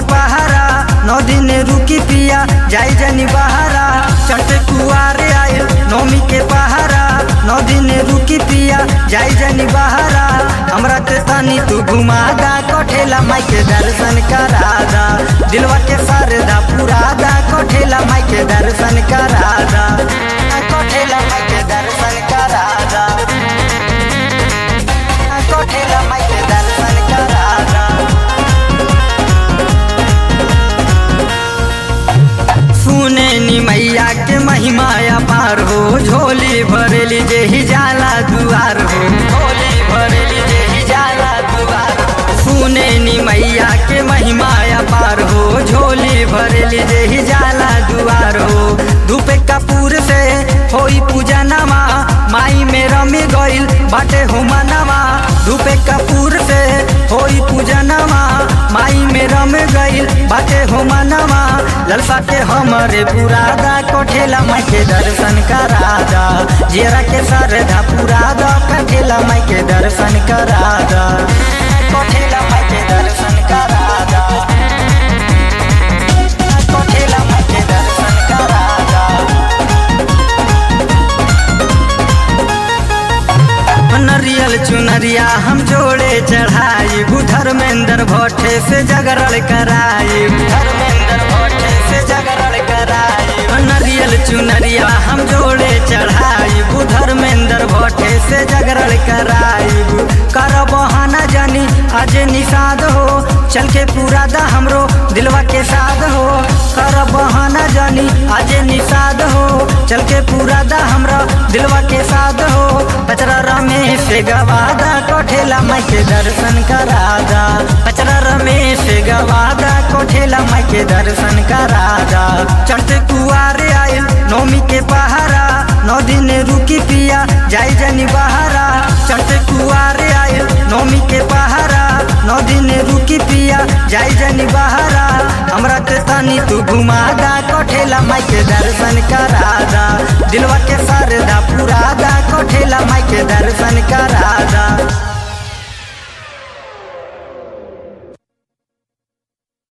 पहारा नौ दिन रुकी पिया जाई जनी बहारा चढ़ते कुआरे आयल नौमी के पहारा नौ दिन रुकी पिया जाई जनी बहारा हमरा के तनी तू घुमादा कोठेला माई के दर्शन करादा दिलवा के सरदा पुरादा कोठेला माई के दर्शन करादा कोठेला माई के दर्शन करादा कोठेला माई के दर्शन करादा सुने नी मैया के महिमा अपार हो झोली भरेली जे ही जाला दुआर हो झोली भरेली जे ही जाला दुआर हो सुने नी मैया के महिमा अपार हो झोली भरेली जे ही जाला दुआर हो धूप कपूर से होई पूजा नमा माई में रमी गइल बाटे हो मनवा धूप कपूर से होई पूजा नमा माई में रम गइल बाटे हो मनवा ललसा के हमरे पुरादा कोठेला माई के दर्शन करादा जेरा के सरधा पुरादा कठेला माई के दर्शन करादा कोठेला माई के दर्शन करादा कोठेला माई के दर्शन करादा नरियल चुनरिया हम जोड़े चढ़ाई धर्मेंद्र भट्टे से जगरल कराई धर्मेंद्र भट्टे से जगरल कराई नरियल चुनरिया हम जोड़े चढ़ाई धर्मेंद्र भट्टे से जगरल कराई कर बहाना जानी आज निषाद हो चल के पूरा दा हमरो दिलवा के साध हो कर बहाना जानी आज निषाद हो चल के पूरा दा हमरा दिलवा के साध हो पचरा रमेश से गवादा कोठेला माई के दर्शन करादा पचरा रमेश से गवादा कोठेला माई के दर्शन करादा चढ़ते कुआरे आयल नौमी के पहारा नौ दिन रुकी पिया जाई जनी बहारा चढ़ते कुआरे आयल नौमी के पहारा नौ दिन रुकी पिया जाई जनी बहारा हमरा के तनी तू घुमादा कोठेला माई के दर्शन करादा दिलवा के सरदा पुरादा कोठेला माई के दर्शन करादा